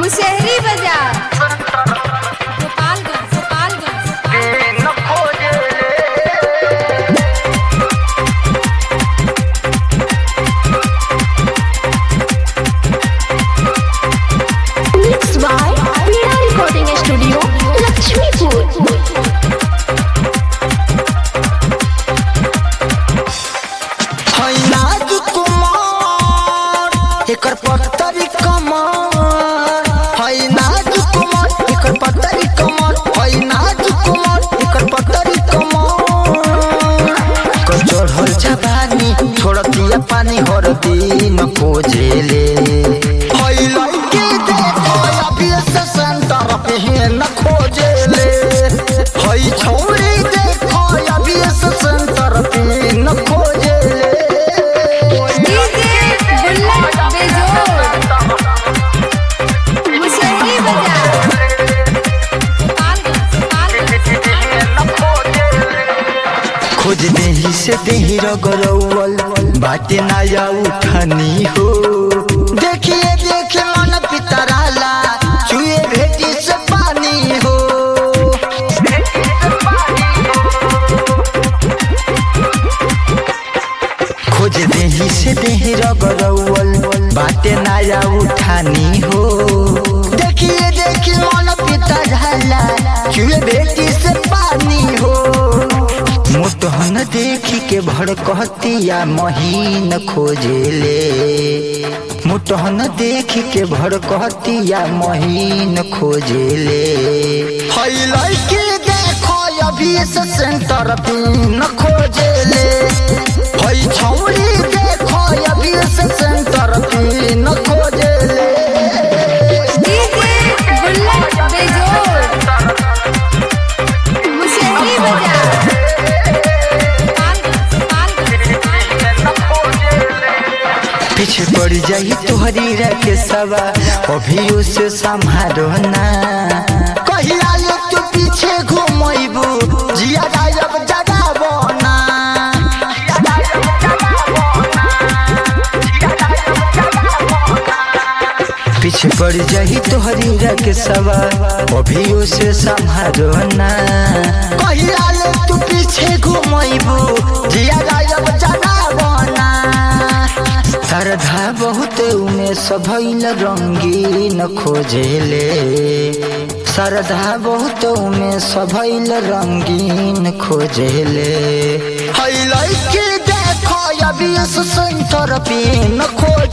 मुशहरी बाजार Gopalganj Gopalganj Mixed by Pina Recording Studio, Lakshmipur. है नाज कुमार एकर पत्तरी कमर है नाज कुमार एकर पत्तरी कमर है नाज कुमार एकर पत्तरी कमर कर चढ़ल जवानी छोड़तिया पानी हर दिन खोजेले है लड़की देखो अभी से सेंटर पे न खोजेले है छोरी देखो अभी से सेंटर पे न खोजेले डीजे बुल्लट बेजोड़ मुशहरी बाजार गोपालगंज गोपालगंज खोज देही से देही रगरौल बाटे नया उठनी हो देखिए देखे मन पितराला चुए भेटी से पानी हो खोज देही से देही रगरौल बाटे नया उठानी हो देखिए देखिए मन पितराला चुए भेटी से पानी हो मुतहन देखी के भड़कतिया महीन खोजेले मुतहन देखी के भड़कतिया महीन खोजेले हई लड़की देखो अभी से सेंटर पिन खोजेले हई छौरी देखो अभी से सेंटर पिन खोजेले डीजे बुल्लट बेजोड़ मुशहरी बाजार गोपालगंज गोपालगंज पीछे पड़ जाई तोहरी रखे सवा अभी उसे संभारो ना कहिया ले तू पीछे घुमैबू जिया गायब जगाबो ना पीछे पड़ जाई तोहरी रखे सवा अभी उसे संभारो ना कहिया ले तू पीछे घुमैबू जिया गायब जगाबो ना श्रद्धा बहुत उमे सभैल रंगीन खोजेले श्रद्धा बहुत उमे सभैल रंगीन खोजेले है लड़की देखो अभी सेंटर पे न खोज